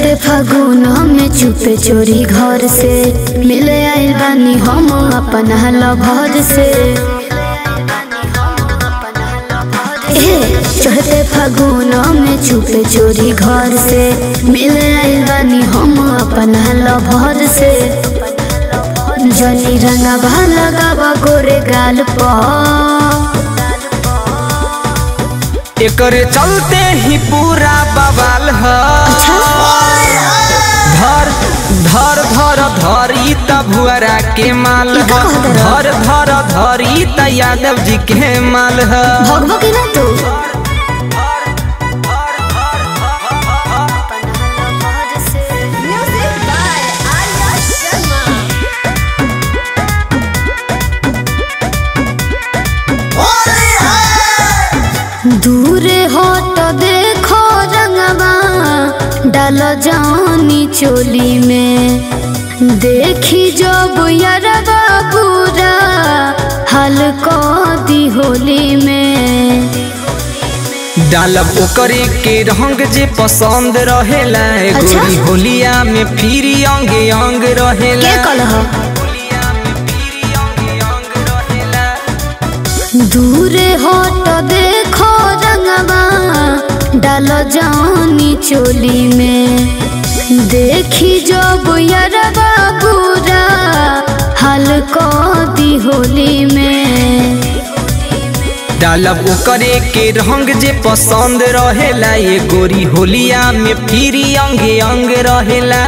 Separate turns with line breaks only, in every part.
चढ़ते फागुन में चुपे चोरी घर से मिले आइल बानी हम अपन लभर से ए, चढ़ते फागुन में चुपे चोरी घर से मिले आइल बानी हम अपन लभर से जनी रंगा लगावा गोरे गाल पर
एकरे चलते ही पूरा बवाल ह धर धर धर धरी त भुअरा के माल
ई
ह
का कहत
धर धर धरी त यादव जी के माल ह
भगवा के ना तू दूरे हो तो देखो रंगवा डाल जानी चोली में देखी जब यरवा पूरा हल्को दी होली में
डालब ओकरे के रंग जे पसंद रहेला
अच्छा।
गोरी होलिया में फिर अंग अंग रहेला
के कलह
होलिया में फिर अंग अंग रहेला
दूरे हो तो देखो रंगवा डाल जानी चोली में देखी जब यरवा पूरा हल्को दी होली में
डालब ओकरे के रंग जे पसंद रहेला ये गोरी होलिया में फिर अंग अंग रहेला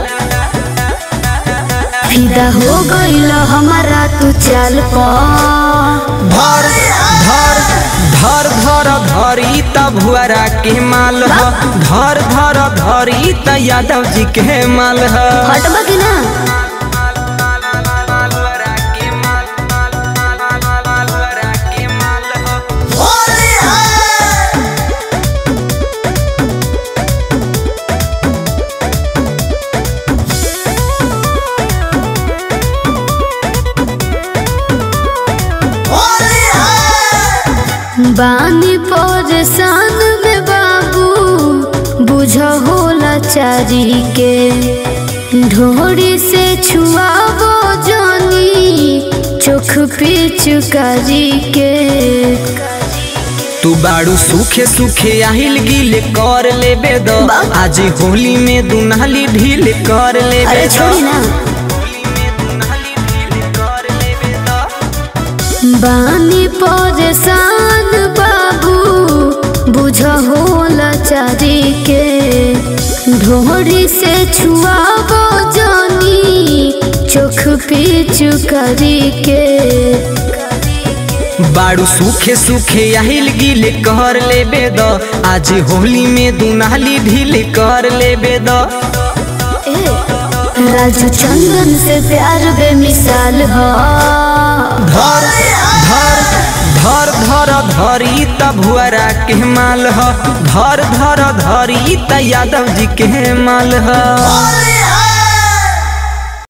फिदा हो गईल हमारा तू चल पा
धर धर धर धर धरी त भुअरा के माल ह धर धर धरी त यादव जी के माल ह
हटबा की ना बानी परेशान में बाबू बुझ होला चारी के ढोड़ी से छुआबो जानी चोख पे चुकारी के
तू बाड़ू सूखे सूखे आहिल गिल कर लेबे द
बाप।
आज होली में दुनाली ढील कर लेबे
अरे
द।
छोड़ी ना
होली में दुनाली ढील कर लेबे द।
बानी परेशान बाबू बुझ होला चारी के ढोड़ी से छुआबो जानी चोख पे चुकारी के
बाड़ू सूखे सूखे आहिल गिल कर लेबे द आज होली में दुनाली ढील कर लेबे द
राजू चंदन से प्यार बेमिसाल हो
धर धर धर धर धरी त भुअरा के माल ह धर धर धरी त यादव जी के माल ह